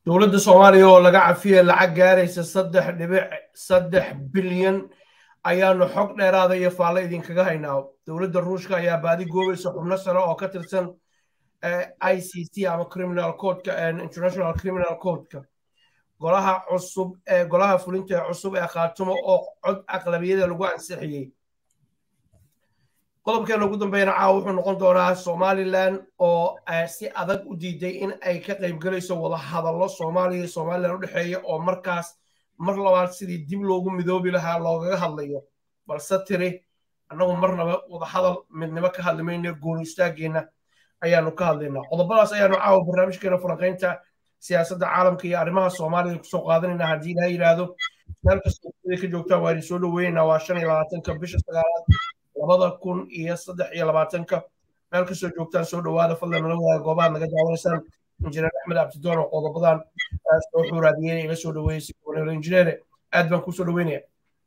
dowladda soomaaliya oo laga cafiya lacag gaaraysa saddex dhibic saddex bilyan ayaanu xog dheeraada iyo faalle idinkaga haynaa dowladda ruushka ayaa baadi goobaysa xubno sare oo ka tirsan i c c ama criminal codeka international criminal codeka golaha cusub ee golaha fulinta ee cusub ee khaatumo oo cod aqlabiyada lagu ansixiyey qodobkeena ugu dambeeyana caawa wuxuu noqon doonaa somalilan oo si adag u diiday in ay ka qaybgalayso wada hadallo soomaaliya iyo somalilan u dhexeeya oo markaas mar labaad sidii dib loogu midoobi lahaa loogaga hadlayo balse tiri annagu marnaba wada hadal midnimo ka hadli mayno gooni istaageenna ayaanu ka hadlaynaa qodobadaas ayaanu caawa barnaamijkeena falanqaynta siyaasadda caalamka iyo arrimaha soomaaliya kusoo qaadanayna haddii ilaha yidhaahdo meel kastoo ka joogtaan waa idin soo dhoweynaynaa waa shan iyo labaatanka bisha sagaalaad labada kun iyo saddex iyo labaatanka meel kastoo joogtaan soo dhowaada fadlan nala wadaaga goobaha naga daawanaysaan injineer axmed abdidoon oo qodobadan soo xuuraadiyeen ila soo dhoweeyey si kuwanelo injineere aad baan kusoo dhoweynaya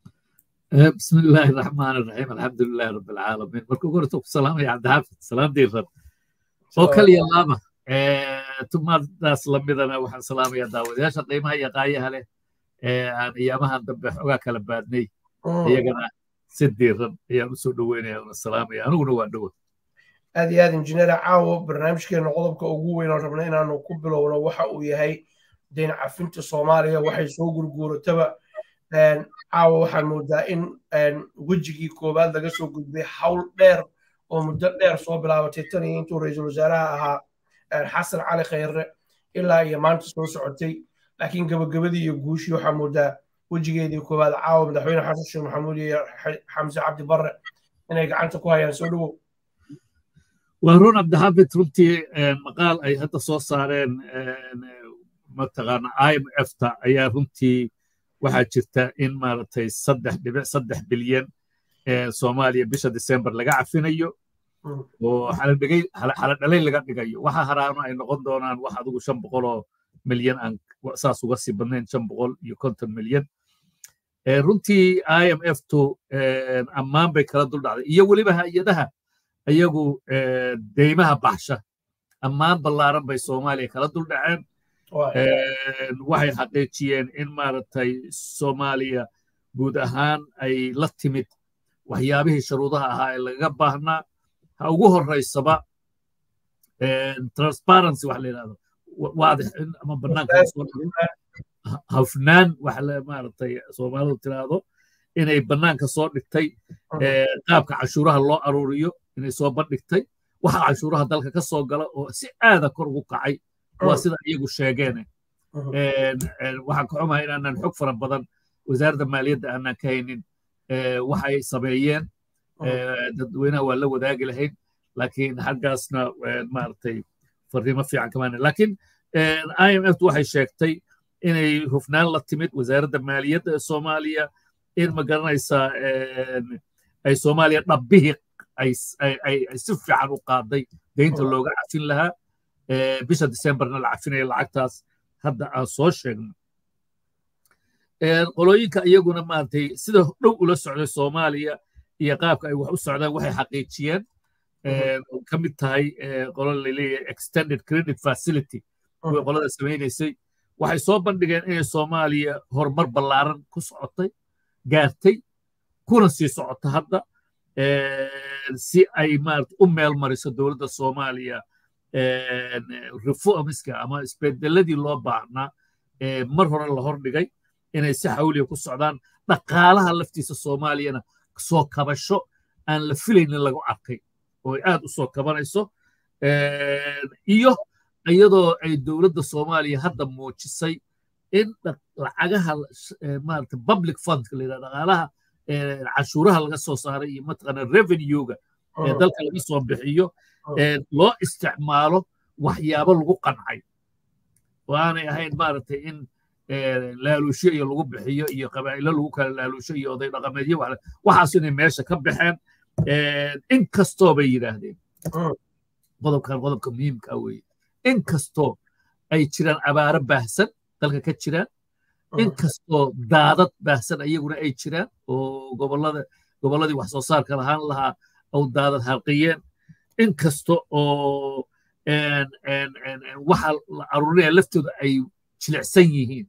بسم الله الرحمن الرحيم الحمد لله رب العالمين مركو قرتو سلام يا عبد الحافظ سلام دير وكل يلامه tumaadaas lamidana waxaan salaamaya daawadayaasha qiimaha iyo qaayaha leh ee aan iyaamahan dambe xogaa kala baadnay iyagana si diiran ayaan usoo dhoweynaya una salaamaya aniguna waa dhowa aad iyo aad injineer caawo barnaamijkeena qodobka ugu weyn oo rabna inaanu ku bilowno waxa uu yahay deyn cafinta soomaaliya waxay soo gurguurataba caawa waxaan moodaa in wejigii koowaad laga soo gudbay hawl dheer oo muddo dheer soo bilaabatay tan iyo intuu ra-iisul wasaaraha ahaa xasan cali khayre ilaa iyo maanta soo socotay laakiin gabagabadii iyo guushii waxaa moodaa wejigeedii koowaad caawa madaxweyne xasan sheekh maxamuud iyo xamse cabdi barre inay gacanta ku hayaan soo dhowow waa run cabdixaafid runtii maqaal ay hadda soo saareen mataqaana i m f ta ayaa runtii waxaa jirta in maaragtay saddex dhibic saddex bilyan soomaaliya bisha december laga cafinayo oo xaladhalay laga dhigayo waxa haraano ay noqon doonaan wax adigu shan boqoloo milyan aan saas uga sii badnayn shan boqol iyo konton milyan runtii i m f tu ammaan bay kala dul dhacday iyo weliba hay-adaha ayagu deymaha baxsha ammaan ballaaran bay soomaaliya kala dul dhaceen waxay xaqiijiyeen in maaragtay soomaaliya guud ahaan ay la timid waxyaabihii shuruudaha ahaa ee lagaga baahnaa ha ugu horeysaba transparency waxa la yidhahdo waadix in ama bannaanka soo dhigin hafnaan waxa la maaragtay soomaalidu tiraahdo inay bannaanka soo dhigtay qaabka cashuuraha loo aruuriyo inay soo bandhigtay waxa cashuuraha dalka ka soo gala oo si aada kor ugu kacay waa sida iyagu sheegeene waxaan ka xumahay inaanan xog fara badan wasaaradda maaliyadda aanan ka haynin waxay sameeyeen dadweynaha waa la wadaagi lahayn laakiin xaggaasna maaragtay fariimo fiican kamaana laakiin i m f waxay sheegtay inay hufnaan la timid wasaaradda maaliyadda ee soomaaliya in ma garanaysaa ay soomaaliya dhabbihii ay si fiican u qaaday deynta looga cafin lahaa bisha decemberna la cafinaya lacagtaas hadda aan soo sheegno qolooyinka iyaguna maaragtay sida dhow ula socday soomaaliya iyo qaabka ay wax u socdaan waxay xaqiijiyeen ka mid tahay qolo laleeyahay extended credit facility kuwii qolada samaynaysay waxay soo bandhigeen inay soomaaliya horumar ballaaran ku socotay gaartay kuna sii socota hadda si ay maarata u meel mariso dowladda soomaaliya reformska ama isbedeladii loo baahnaa mar hore la hordhigay inay si xawliya ku socdaan dhaqaalaha laftiisa soomaaliyana soo kabasho aan la filaynin lagu arkay oo ay aad u soo kabanayso iyo iyadoo ay dowladda soomaaliya hadda muujisay in lacagaha maarata public fundka la yidhahdo dhaqaalaha cashuuraha laga soo saaray iyo mataqaana revenuega ee dalka laga soo bixiyo loo isticmaalo waxyaabo lagu qancay oo aanay ahayn maaragtay in laaluusho iyo lagu bixiyo iyo qabaa'ilo lagu kala laaluusho iyo oday dhaqameedyo waxaas inay meesha ka baxeen in kastoo bay yidhaahdeen qodobkan qodobka muhiimka weeye in kastoo ay jiraan abaaro baahsan dalka ka jiraan in kastoo daadad baahsan ayaguna ay jiraan oo gobolada gobolladii wax soo saarka lahaan lahaa oo daadad harqiyeen in kasta oo waxa la aruurinaya laftooda ay jilicsan yihiin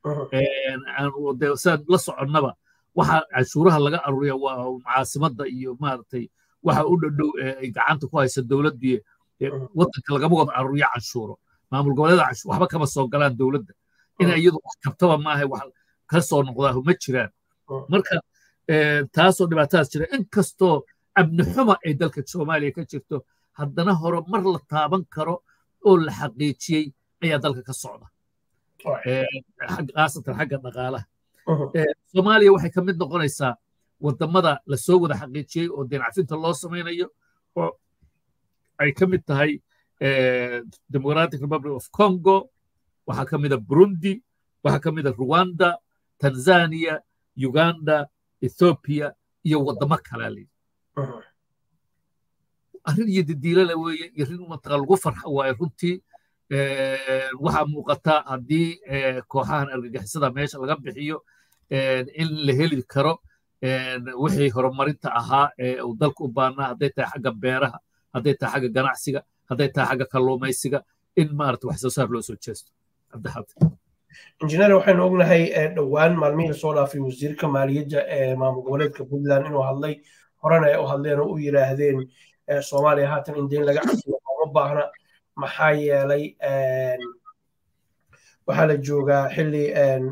sidaan la soconnaba waxa canshuuraha laga aruuriya waa caasimadda iyo maaragtay waxa u dhadhow ay gacanta ku haysa dowladdii waddanka lagama wada aruuriya canshuuro maamul goboleeda canshuur waxba kama soo galaan dowladda in iyadu wax kabtaba maaha wax ka soo noqdaa ma jiraan marka taasoo dhibaatadaas jira inkastoo amni xuma ay dalka soomaaliya ka jirto haddana horumar la taaban karo oo la xaqiijiyey ayaa dalka ka socda khaasatan xagga dhaqaalaha soomaaliya waxay ka mid noqonaysaa wadamada lasoo wada xaqiijiyey oo deencafinta loo samaynayo oo ay ka mid tahay democratic republic of congo waxaa ka mida burundi waxaa ka mida rwanda tanzania uganda ethiopia iyo wadamo kalaa layidhi arrin iyo didiilala weeye iyo rin mantaqa lagu farxa waaye runtii waxaa muuqata haddii kooxahan argagixisada meesha laga bixiyo in la heli karo wixii horumarinta ahaa ee uu dalka u baanaa hadday tahay xagga beeraha hadday tahay xagga ganacsiga hadday tahay xagga kalluumaysiga in maarata wax soo saar loo soo jeesto injineer waxaynu ognahay dhowaan maalmihii lasoo dhaafay wasiirka maaliyadda ee maamul goboleedka puntland inuu hadlay horena ay u hadleen oo u yidhaahdeen soomaaliya haatan in deyn laga cafiyo looma baahna maxaa yeelay waxaa la joogaa xilli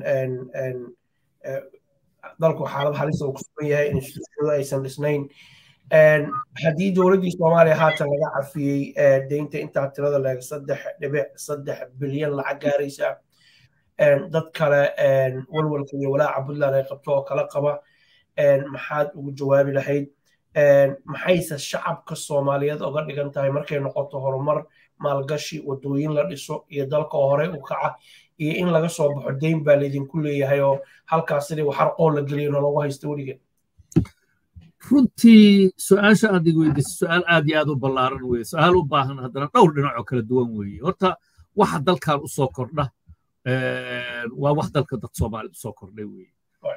dalku xaalad halisa uu ku sugan yahay instituushiyadu aysan dhisnayn haddii dowladdii soomaaliya haatan laga cafiyey deynta intaa tirada leeg saddex dhibic saddex bilyan lacag gaaraysa dad kale walwalka iyo walaaca puntland ay qabto oo kala qaba maxaad ugu jawaabi lahayd maxayse shacabka soomaaliyeed oga dhigan tahay markay noqoto horumar maalgashi wadooyin la dhiso iyo dalka oo horey u kaca iyo in laga soo baxo deyn baa laydinku leeyahay oo halkaas sidii waxarqoon la geliyo nologu haysta weligeed runtii su-aasha aad ig weydiisa su-aal aad iyo aad u ballaaran weye su-aal u baahan haddana dhowr dhinac oo kala duwan weeye horta waxa dalkan u soo kordha waa wax dalka dad soomaaliyed usoo kordhay weye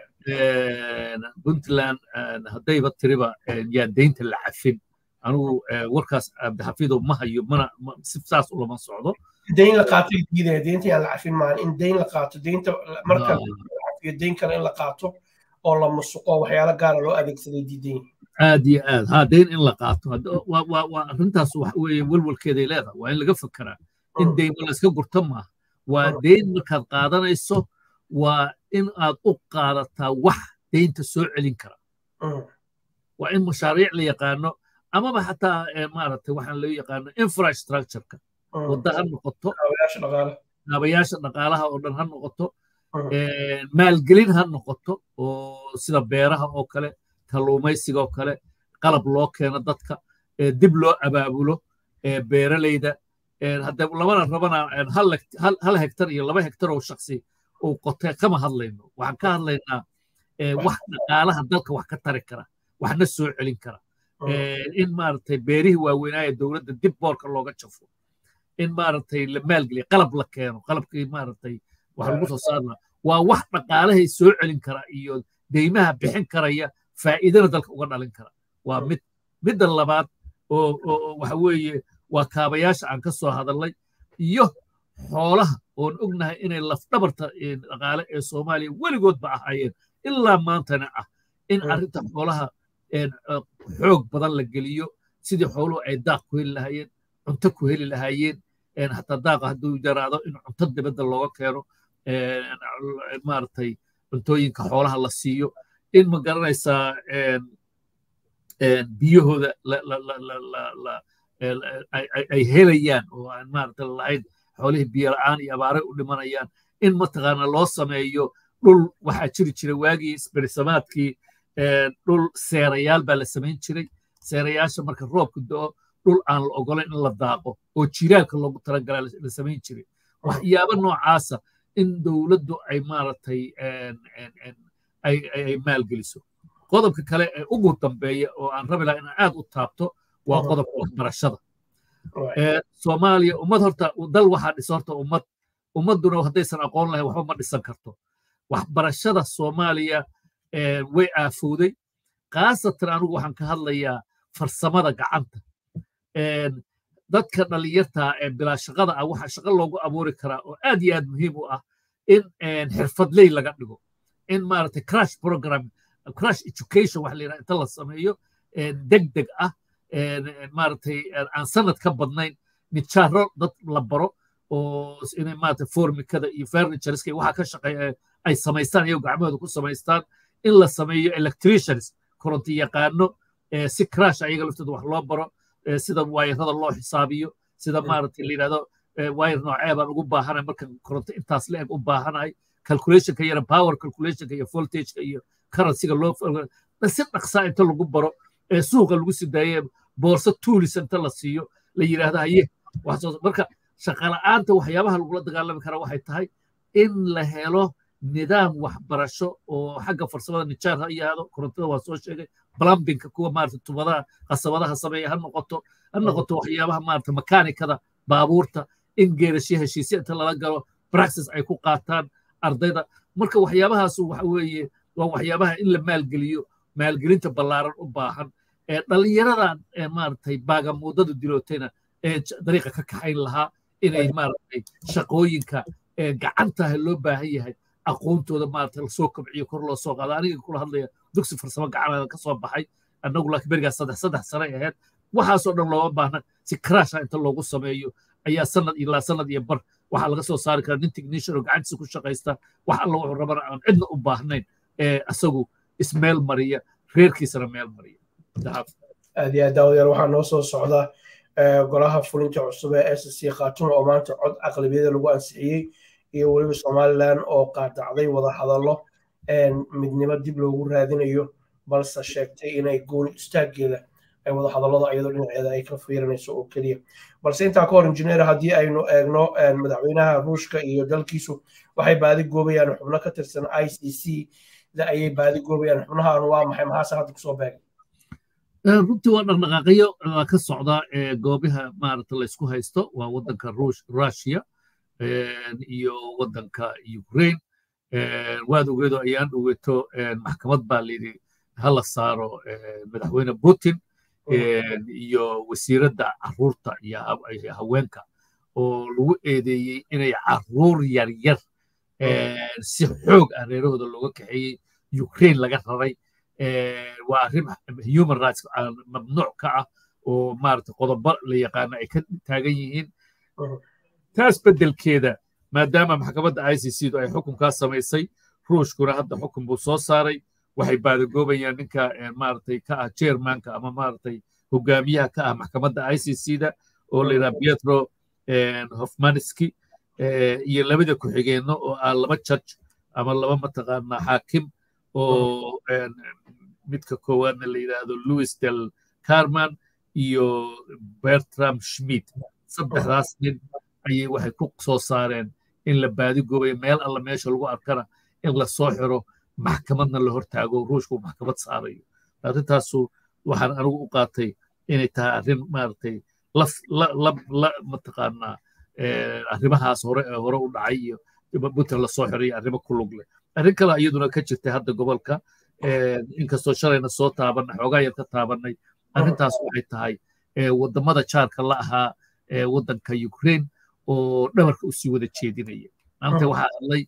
puntland haddayba tiriba yaa deynta la cafin anigu warkaas cabdixafiidow ma hayo mana si saas ulama socdo deyn la qaato diidaya deynta yaan la cafin maahan in deyn la qaato deynta marka la cafiyo deyn kale in la qaato oo la musuqo waxyaalo gaara loo adeegsaday diidan aad iyo aad ha deyn in la qaato waa arrintaas waxa weeye walwalkeeday leedahay waa in laga fekeraa in deyma la iska gurta maaha waa deyn markaad qaadanayso waa in aad u qaadataa wax deynta soo celin kara waa in mashaariic la yaqaano amaba xataa maaragtay waxaan loo yaqaano infrastructureka wadda ha noqoto kaabayaasha dhaqaalaha oo dhan ha noqoto maalgelin ha noqoto oo sida beeraha oo kale kalluumaysiga oo kale qalab loo keeno dadka dib loo abaabulo beeralayda hadda labana rabana hal hektar iyo laba hektar oo shaksi uu qotay kama hadlayno waxaan ka hadlaynaa wax dhaqaalaha dalka wax ka tari kara waxna soo celin kara in maaragtay beerihii waaweynaaye dowladda dib boorka looga jafo in maaragtay la maalgeliya qalab la keeno qalabkii maaragtay wax lagu soo saarna waa wax dhaqaalahay soo celin kara iyo deymaha bixin karaya faa'iidana dalka uga dhalin kara waa mid midda labaad oo waxa weeye waa kaabayaasha aan ka soo hadalnay iyo xoolaha oon ognahay inay lafdhabarta dhaqaale ee soomaaliya weligoodba ahaayeen ilaa maantana ah in arrinta xoolaha xoog badan la geliyo sidii xooluhu ay daaq ku heli lahaayeen cunto ku heli lahaayeen hataa daaqa hadduu yaraado in cunto dibadda looga keeno maaragtay cuntooyinka xoolaha la siiyo in ma garanaysaa biyahooda ay helayaan oo aan maaragta lahayn xoolihii biyo la'aan iyo abaaray u dhimanayaan in mataqaana loo sameeyo dhul waxaa jiri jiray waagii isberisamaadkii dhul seerayaal baa la samayn jiray seerayaasha marka roobka do'o dhul aan la ogolayn in la daaqo oo jiraalka loogu talagalaa la samayn jiray waxyaabo noocaasa in dowladdu ay maaragtay ay maalgeliso qodobka kale ee ugu dambeeya oo aan rabi laha inaan aad u taabto waa qodobka waxbarashada soomaaliya ummad horta dal waxaa dhisa horta ummad ummadduna haddaysan aqoon lahayn waxba ma dhisan karto waxbarashada soomaaliya way aafowday khaasatan anigu waxaan ka hadlayaa farsamada gacanta dadka dhalinyarta ee bilaa shaqada ah waxaa shaqo loogu abuuri karaa oo aad iyo aad muhiim u ah in xirfadley laga dhigo in maaragtay crash program crash education waxa la yidhaha inta la sameeyo deg deg ah maaragtay aan sanad ka badnayn nijaaro dad la baro oo inay maaragtay formikada iyo furnitureska iyo waxa ka shaqeeya ay samaystaan iyago gacmahooda ku samaystaan in la sameeyo electricians koronto yaqaano si crash ayaga laftooda wax loo baro sida waayarada loo xisaabiyo sida maaragtay la yidhahdo wayar noocee baan ugu baahanay marka koronto intaas la eg u baahanahay calculationka yara power calculationka iyo voltageka iyo currencyga loo si dhaqsaa inta lagu baro ee suuqa lagu sii daaye boorso tuulis inta la siiyo la yidhaahdo haye marka shaqala'aanta waxyaabaha lagula dagaalami kara waxay tahay in la helo nidaam waxbarasho oo xagga farsamada nijaar ha yahaado korontada waa soo sheegay plumbinka kuwa maarata tubadaha qasabadaha sameeya ha noqoto ha noqoto waxyaabaha maarata makaanikada baabuurta in geerasho heshiisya inta lala galo praxis ay ku qaataan ardayda marka waxyaabahaasu waxa weeye waa waxyaabaha in la maalgeliyo maalgelinta ballaaran u baahan ee dhallinyaradan ee maaragtay baagamuudada dilootayna ee dariiqa ka kaxayn lahaa inay maaragtay shaqooyinka ee gacantaha loo baahan yahay aqoontooda maaragtay lasoo kobciyo kor loo soo qaado aniga kula hadlaya dugsi farsamo gacaneeda ka soo baxay annagu laakiin berigaas saddex saddex sane ahayd waxaasoo dhan looma baahna si crasha inta loogu sameeyo ayaa sanad ilaa sanad iyo bar waxaa laga soo saari karaa nin technician oo gacantiisa ku shaqaysta wax alla wuxuu rabana aan cidna u baahnayn ee asagu ismeel mariya reerkiisana meel mariya aad iyo aad daawayaal waxaa noo soo socda golaha fulinta cusub ee s c khaatuma oo maanta cod aqlabiyada lagu ansixiyey iyo weliba somalilan oo qaadacday wada hadallo midnimo dib loogu raadinayo balse sheegtay inay gooni istaageeda ay wada hadallada iyadoo dhinaceeda ay ka fiirinayso oo keliya balse intaa ka hor injineer haddii aynu eegno madaxweynaha ruushka iyo dalkiisu waxay baadi goobayaan xubno ka tirsan i c c da ayay baadi goobayaan xubnahan waa maxay maxaase hadda kusoo beegay runtii waa dhaqdhaqaaqyo ka socda goobaha maarata laysku haysto waa waddanka russia iyo waddanka ukraine waad ogeedo ayaan dhoweeto maxkamad baa layidhi hala saaro madaxweyne putin iyo wasiiradda caruurta iyo haweenka oo lagu eedeeyey inay caruur yaryar si xoog ah reerahooda looga kaxeeyey ukraine laga raray waa arrin human rights mamnuuc ka ah oo maarata qodobo la yaqaano ay ka taagan yihiin taas beddelkeeda maadaama maxkamadda i c c du ay xukunkaa samaysay ruushkuna hadda xukun buu soo saaray waxay baadagoobayaan ninka maaragtay ka ah chairmanka ama maaragtay hogaamiyaha ka ah maxkamadda i c c da oo la yidhaha pietro hofmaniski iyo labada ku-xigeenno oo ah laba judge ama laba mataqaanaa xaakim oo midka koowaadna la yidhaahdo louis del carman iyo bertram schmidt saddexdaas nin ayay waxay ku soo saareen in la baadigoobayo meel alla meesha lagu arkana in la soo xiro maxkamadna la hortaago ruushku maxkamad saarayo arrintaasu waxaan anigu u qaatay inay tahay arrin maaragtay la mataqaanaa arrimahaas hore ee hore u dhacay iyo puntland lasoo xiray arrimo ku lug leh arrin kale iyaduna ka jirtay hadda gobolka inkastoo shalayna soo taabanay xoogaa yar ka taabanay arrintaas waxay tahay waddamada jaarka la ahaa waddanka ukraine oo dhabarka u sii wada jeedinaya maanta waxaa hadlay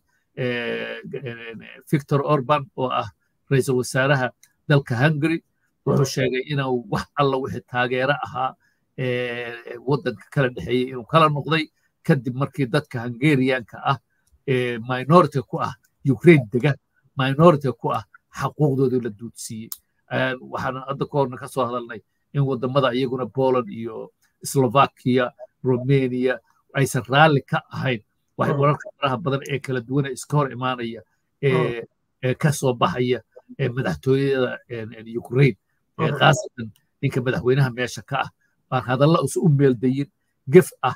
victor orban oo ah ra-iisul wasaaraha dalka hungary wuxuu sheegay inuu wax alla wixii taageero ahaa waddanka kala dhexeeyey inuu kala noqday kadib markii dadka hungarianka ah minority ku ah ukraine dega minority ku ah xaquuqdoodii la duudsiiyey waxaan hadda ka horna ka soo hadalnay in waddamada iyaguna poland iyo slovakia romania aysan raalli ka ahayn waxay wararka faraha badan ee kala duwana iska hor imaanaya ee ka soo baxaya madaxtooyada ukraine khaasatan ninka madaxweynaha meesha ka ah baan hadalla usa u meeldayin gef ah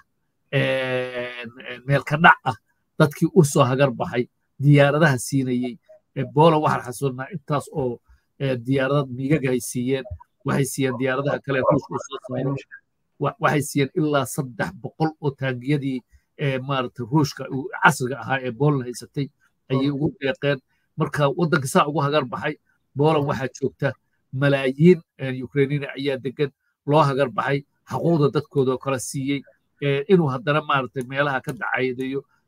meelka dhac ah dadkii u soo hagar baxay diyaaradaha siinayey boland waxaan xasuunnaa intaas oo diyaarada miigaga ay siiyeen waxay siiyeen diyaaradaha kale ruushka u soo saaray waxay siiyeen ilaa saddex boqol oo taangiyadii maarata ruushka casriga ahaa ee boland haysatay ayay ugu deeqeen marka waddanka saa ugu hagar baxay boland waxaa joogta malaayiin ukrainiina ayaa degan loo hagar baxay xaquuqda dadkooda kala siiyey inuu haddana maarata meelaha ka dacaydayo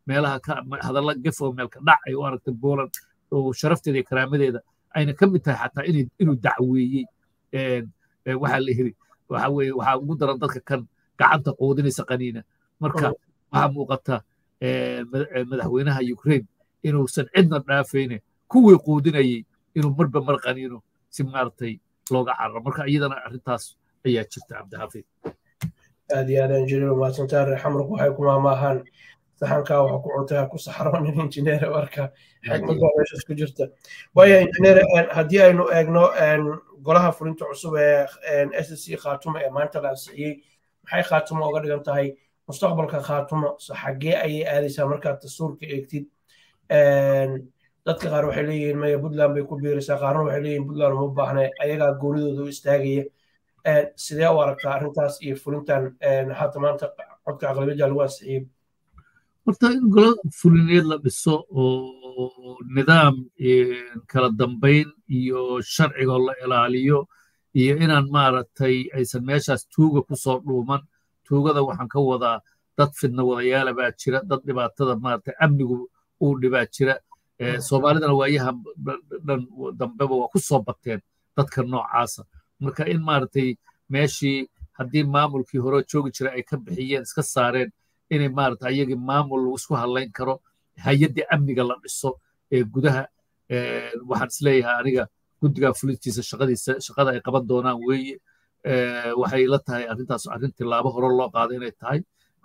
meelaha hadalla gefo meelka dhac ay u aragtay poland oo sharafteeda iyo karaamadeeda ayna ka mid tahay xataa inuu dacweeyey waxaa la yiri waxa weeye waxaa ugu daran dadka kan gacanta quudinaysa qaniina marka waxaa muuqata madaxweynaha ukraine inuusan cidna dhaafayne kuwii quudinayay inuu marba mar qaniino si maaragtay looga cararo marka iyadana arrintaas ayaa jirta cabdixafiid aad iyo aad injineer mahadsantaa reer xamrku waxay ku maamaahaan saxankaa waxa ku cuntaa ku saxroonin injineer marka xigmad baa meeshaas ku jirta waaya injineer haddii aynu eegno golaha fulinta cusub ee s c khaatumo ee maanta la ansixiyey maxay khaatumo uga dhigan tahay mustaqbalka khaatumo so xaggee ayay aadaysaa markaad dastuurka eegtid dadka qaar waxay leeyihiin maya puntland bay ku biiraysaa qaarna waxay leeyihiin puntland uma baahna ayagaa goonidooda u istaagaya sidee u aragtaa arrintaas iyo fulintan hadda maanta codka aqlabiyadda lagu ansixiyey horta in golo fulineed la dhiso oo nidaam kala dambayn iyo sharcigoo la ilaaliyo iyo inaan maaragtay aysan meeshaas tuuga ku soo dhuuman tuugada waxaan ka wadaa dad fidna wadayaala baa jira dad dhibaatada maaragtay amnigu uu dhibaa jira soomaalidana waayaha dhan dambeba waa ku soo bateen dadka noocaasa marka in maaragtay meeshii haddii maamulkii hore joogi jira ay ka bixiyeen iska saareen inay maarata ayagii maamul lagu isku hadlayn karo hay-addii amniga la dhiso ee gudaha waxaan isleeyahay aniga guddiga fulintiisa shaqadiisa shaqada ay qaban doonaan weeye waxay la tahay arrintaas arrin tilaabo hore loo qaado inay tahay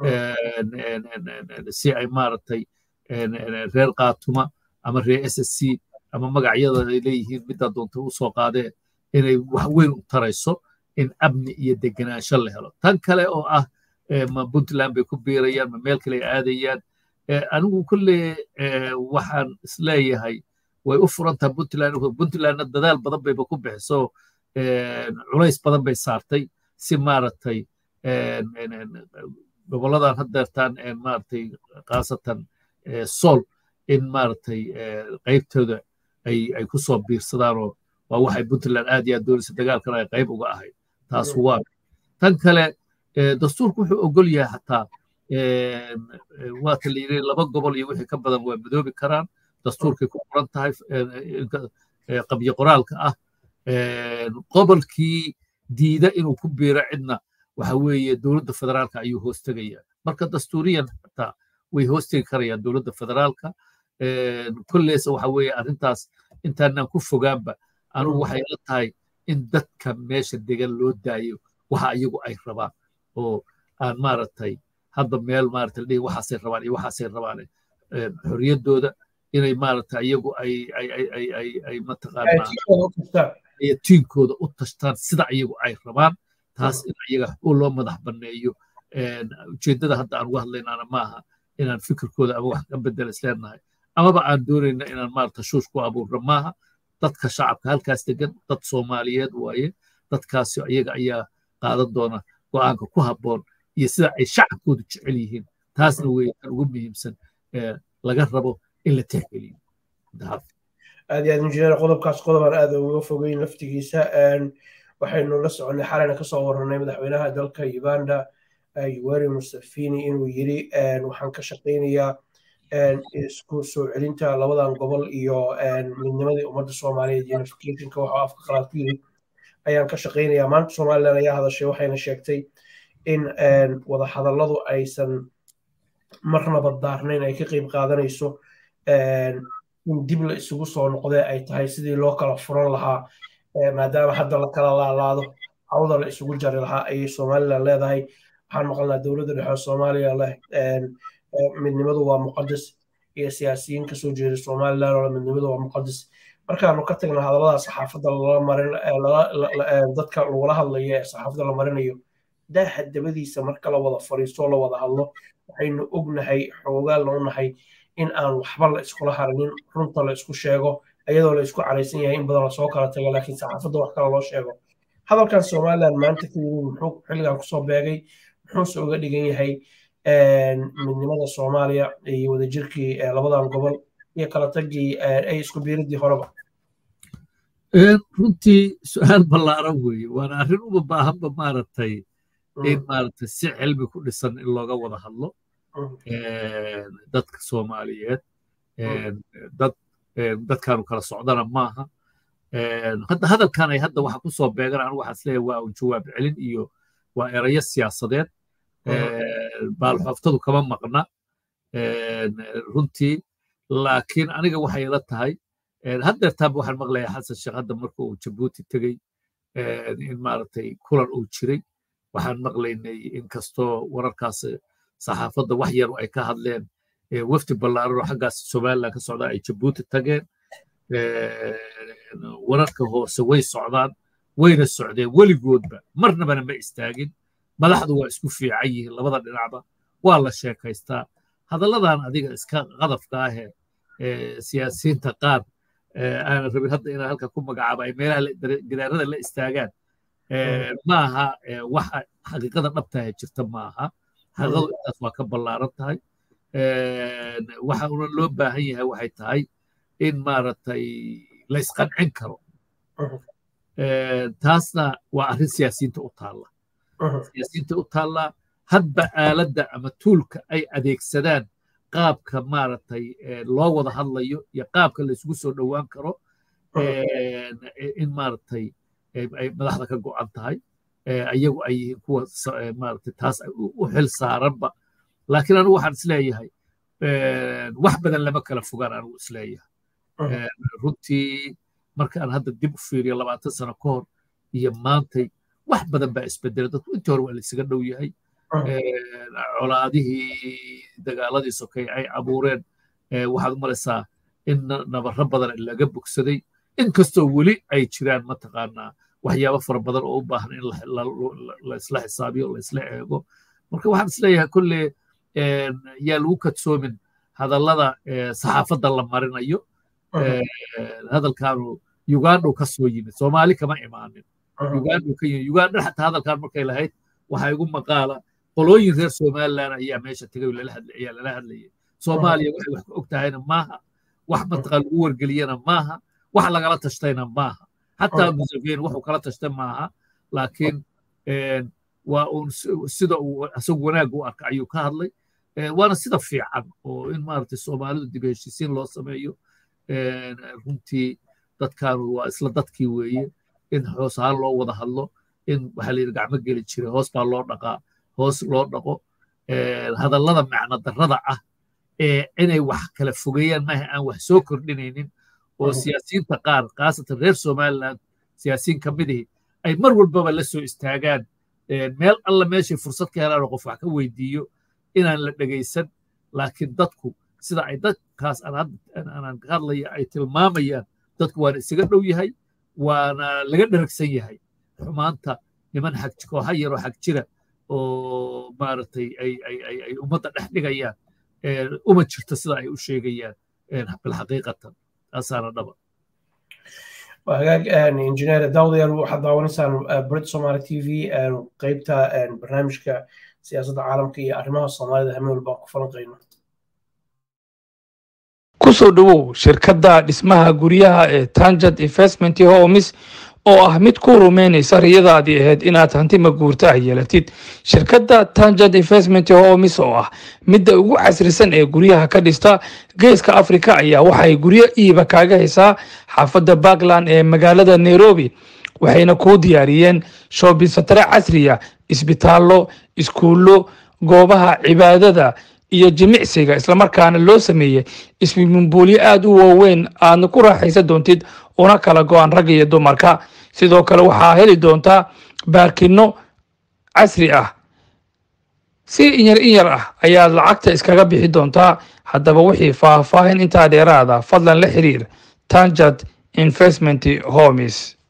si ay maaragtay reer qaatuma ama reer s s c ama magacyada ay leeyihiin middaa doonta u soo qaadee inay wax weyn u tarayso in amni iyo degenaansho la helo tan kale oo ah ma puntland bay ku biirayaan ma meel kale ay aadayaan anigu kolle waxaan isleeyahay way u furantaha puntland puntlandna dadaal badan bayba ku bixiso culays badan bay saartay si maaragtay goboladan haddeertaan maaragtay khaasatan sool in maaragtay qaybtooda ay ay ku soo biirsadaanoo waa waxay puntland aad iyo aad doonaysa dagaalkana ay qayb uga ahayd taas waa tan kale dastuurku wuxuu ogol yahay xataa waata la yidhi laba gobol iyo wixii ka badan waa midoobi karaan dastuurkay ku qoran tahay qabyo qoraalka ah gobolkii diida inuu ku biiro cidna waxa weeye dowladda federaalka ayuu hoostegaya marka dastuuriyan xataa way hoostegi karayaan dowladda federaalka kolleesa waxa weeye arrintaas intaanaan ku fogaanba anugu waxay la tahay in dadka meesha degan loo daayo waxa iyagu ay rabaan oo aan maaragtay hadda meel maaragtay dhihi waxaasay rabaan iyo waxaasay rabaan xorriyaddooda inay maaragtay iyagu ay ay ay ay ay ay mataqaanaa tiinkooda u tashtaan sida iyagu ay rabaan taas in iyaga u loo madax banneeyo ujeeddada hadda aan uga hadlaynaana maaha inaan fikirkooda ama wax ka bedel isleenahay amaba aan doonayna inaan maaragta shuush ku abuurno maaha dadka shacabka halkaas degan dad soomaaliyeed waaye dadkaasi iyaga ayaa qaadan doona go'aanka ku habboon iyo sida ay shacabkoodu jecel yihiin taasna wey kan ugu muhiimsan laga rabo in la tixgeliyo aad iyo aad injineer qodobkaas qodobaan aad uga fogeyn laftigiisa waxaynu la soconnay xalayna kasoo warranay madaxweynaha dalka uganda yuweri musafini inuu yiri waxaan ka shaqaynayaa isku soo celinta labadan gobol iyo midnimadii ummadda soomaaliyeed unificationka waxaa afka qalaad ku yiri ayaan ka shaqaynayaa maanta somalilan ayaa hadashay waxayna sheegtay in wadahadalladu aysan marnaba daarnayn ay ka qeyb qaadanayso in dib la isugu soo noqdee ay tahay sidii loo kala furan lahaa maadaama hadda la kala laalaado hawda la isugu jari lahaa ayay somalilan leedahay waxaan maqalnaa dowladda dhexe soomaaliya leh midnimadu waa muqadas iyo siyaasiyiin kasoo jeeda somalilan oo midnimadu waa muqadas markaanu ka tagna hadallada saxaafadda lala marin dadka lagula hadlayo ee saxaafadda la marinayo daaha dabadiisa marka la wada fariisto la wada hadlo waxaynu ognahay xoogaalna u nahay in aan waxba la iskula harinin runta la isku sheego iyadoo la isku caraysan yahay in badan lasoo kala tago laakiin saxaafadda wax kale loo sheego hadalkan somalilan maanta ka yimid muxuu xilligan kusoo beegay muxuuse uga dhigan yahay midnimada soomaaliya iyo wadajirkii labadan gobol iyo kala tagii ay isku biiridii horeba runtii su-aal ballaaran weeye waana arrin uba baahanba maaragtay in maaragtay si cilmi ku dhisan in looga wada hadlo dadka soomaaliyeed dad dadkaanu kala socdana maaha hadda hadalkan ay hadda waxa ku soo beegan anigu waxaa isleeyahay waa un jawaab celin iyo waa erayo siyaasadeed baalxooftadu kama maqna runtii laakiin aniga waxay ila tahay haddeertaanba waxaan maqlayaa xasan sheekh hadda marka uu jabuuti tegey in maaragtay kulan uu jiray waxaan maqlaynay inkastoo wararkaas saxaafadda wax yar ay ka hadleen wafdi ballaaran oo xaggaas somaliland ka socdaa ay jabuuti tageen wararka hoose way socdaan wayna socdeen weligoodba marnabana ma istaagin madaxdu waa isku fiican yihiin labada dhinacba waa la sheekaystaa hadalladan adiga iska qadafka ahee siyaasiyiinta qaar aanan rabin hadda inaan halka ku magacaabo ay meelaha gidaarada la istaagaan ma aha waxa xaqiiqada dhabtaha jirta ma aha xaqiiqadu intaas waa ka ballaaran tahay waxa una loo baahan yahay waxay tahay in maaragtay la isqancin karo taasna waa arrin siyaasiyiinta u taalla siyaasiyiinta u taalla hadba aaladda ama tuulka ay adeegsadaan qaabka maaragtay loo wada hadlayo iyo qaabka la isugu soo dhowaan karo in maaragtay ay madaxda ka go'an tahay ayagu ay yihiin kuwa maaragtay taas u xil saaranba laakiin anigu waxaan isleeyahay wax badan lama kala fogaan anigu isleeyahay runtii markaan hadda dib u fiiriyo labaatan sano ka hor iyo maantay wax badan baa isbedelay dadku intii hore waa laysaga dhow yahay colaadihii dagaaladii sokay ay abuureen waxaad u malaysaa in nabarro badan laga bogsaday inkastoo weli ay jiraan mataqaanaa waxyaabo fara badan oo u baahan in la isla xisaabiyo la isla eego marka waxaan isleeyahay kolle yaa lagu kadsoomin hadallada saxaafadda la marinayo hadalkaanu ugandhu ka soo yimid soomaali kama imaanin ugandhu ka yimid ugandha xataa hadalkan markay lahayd waxaa igu maqaala qolooyin reer somaliland ayaa meesha tegay ayaa lala hadlayay soomaaliya waxay wax ka og tahayna maaha wax mataqaa lagu wargeliyana maaha wax lagala tashtayna maaha xataa museveni wuxuu kala tashtay maaha laakiin waa uun sida uu isagu wanaag u arka ayuu ka hadlay waana sida fiican oo in maaragtay soomaalidu dib heshiisiin loo sameeyo runtii dadkaanu waa isla dadkii weeye in hoos ahaan loo wada hadlo in waxaa la yidhi gacmo geli jiray hoos baa loo dhaqaa hoos loo dhaqo hadallada macno darrada ah ee inay wax kala fogeeyaan maaha aan wax soo kordhinaynin oo siyaasiyiinta qaar khaasatan reer somaliland siyaasiyiin ka midihii ay mar walbaba la soo istaagaan meel alla meeshay fursad ka helaan oo qof wax ka weydiiyo inaan la dhegaysan laakiin dadku sida ay dadkaas aanan ka hadlaya ay tilmaamayaan dadku waana isaga dhow yahay waana laga dheragsan yahay xumaanta niman xag kooxa yaroo xag jira oo maaragtay ay ummadda dhex dhigayaan uma jirto sida ay u sheegayaan bilxaqiiqatan taasaana dhaba hagaag injineer daawadayaal waxaad daawanaysaan brit somali t v qeybta barnaamijka siyaasadda caalamka iyo arrimaha soomaalida hameen walbaan ku falanqayno kusoo dhowow shirkadda dhismaha guryaha ee tangent investment homes oo ah mid ku rumaynaysa riyadaadii ahayd inaad hanti maguurta ah yeelatid shirkadda tangent investment homes oo ah midda ugu casrisan ee guryaha ka dhista geeska afrika ayaa waxay guryo iiba kaaga haysaa xaafadda puntland ee magaalada nairobi waxayna kuu diyaariyeen shoobisatare casriya isbitaallo iskuullo goobaha cibaadada iyo jimicsiga islamarkaana loo sameeyey ismimumbuulyo aada u waaweyn aadna ku raaxaysan doontid una kala go-an ragga iyo dumarka sidoo kale waxaa heli doontaa baarkinno casri ah si inyar inyar ah ayaad lacagta iskaga bixi doontaa haddaba wixii faahfaahin intaa dheeraada fadlan la xiriir tangent investment homes